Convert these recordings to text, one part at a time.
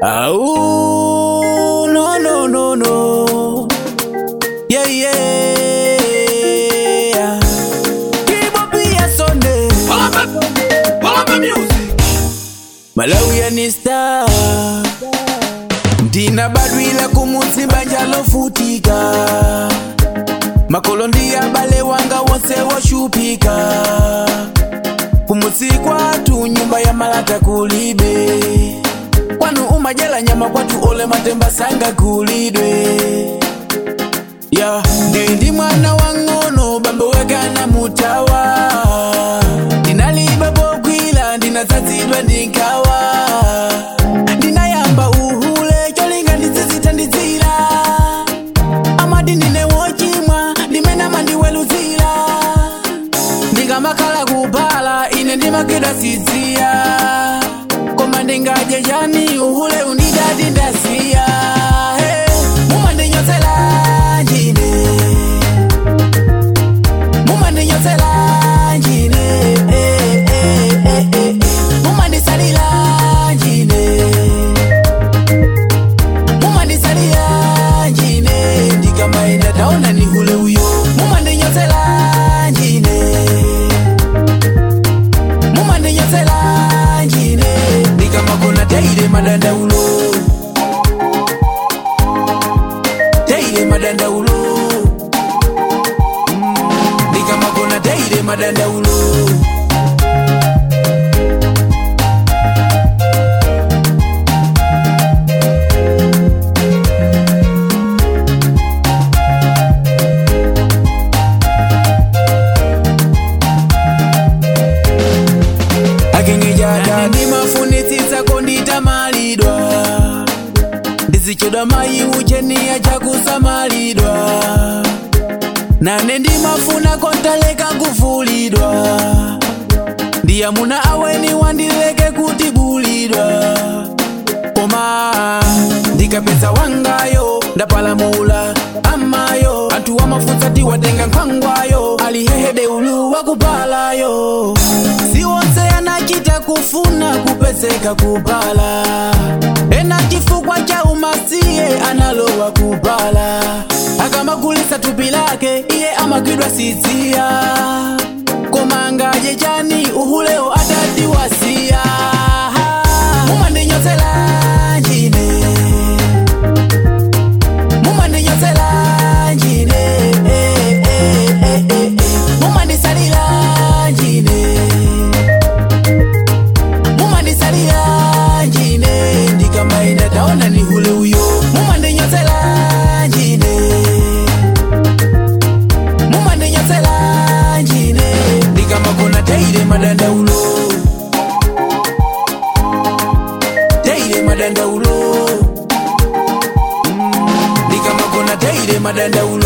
Oh, no, no, no, no. Yeah, yeah. Keep up your Sunday. Malawi ni star. Ndina badwila kumutsi banja lofutika. Makolo ndi abale wanga wonse woshupika. Kumutsi kwatu nyumba ya malata kulibe. Kwanu umajela nyama kwatu ole matemba sanga kulidwe. Ya, ndi mwana wang'ono bambo wekana mutawa. Ndinaliba bokwila ndinazazidwa ndinkawa. Ndinayamba uhule cholinga ndizizitandizira. Amadi ndine wochimwa ndimenama ndiweluzira. ndingamakhala kupala ine ndimakida sidziya koma ndingadye chani uhule undidati ndasiya Hey, mumandinyotsela njine mumandinyotsela njine Eh, eh, eh, eh, eh. mumandisalira njine mumandisalira njine ndikamaenda taona ni hule uyo mumandinyotsela njine mumandinyotsela njine ndikamakona teile madandaulo teile madandaulo Mm, ndikamakona teile madandaulo akengejaja ndimafunitsitsa konditamalidwa ndizichoda mayi ucheniya chakusamalidwa nane ndimafuna kontaleka kuvulidwa ndiyamuna aweni wandileke kutibulidwa koma ndikapeza wangayo ndapalamula amayo anthu wamafunsa tiwatenga nkhwangwayo alihehede ulu wakupalayo siwonse anachita kufuna kupezeka kupala ena chifukwa cha umasiye analowa kupala akamagulisa tupi lake iye amagwidwa sidziya koma ngaje chani uhuleo atatiwasiya mumandinyotsela njine mumandinyotsela njine eh, eh, eh, eh, eh. mumandisalira njine mumandisalira njine ndikamaenda taona ni hule uyo mumandinyotsela njine mumandinyotsela njine ndikamakona teile madandaulo teile madandaulo Mm, ndikamakona teile madandaulo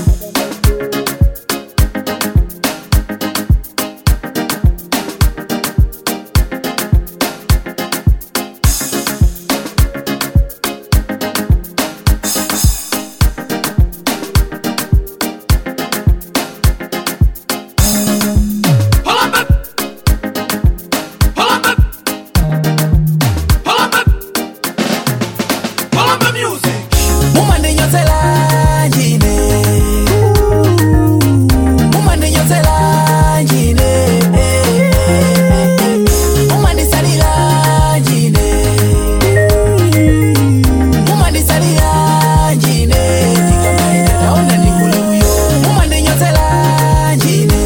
mumandinyotsela njine mumandinyotsela njine eh, eh, eh. mumandisalira njine mumandisalira njine ndikamaenda taona ni hule uyo mumandinyotsela njine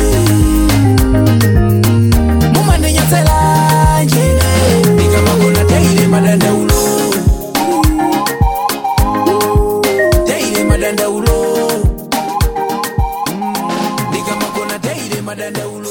mumandinyotsela njine ndikamakona teile madandaulo teile madandaulo Mm, ndikamakona teile madandaulo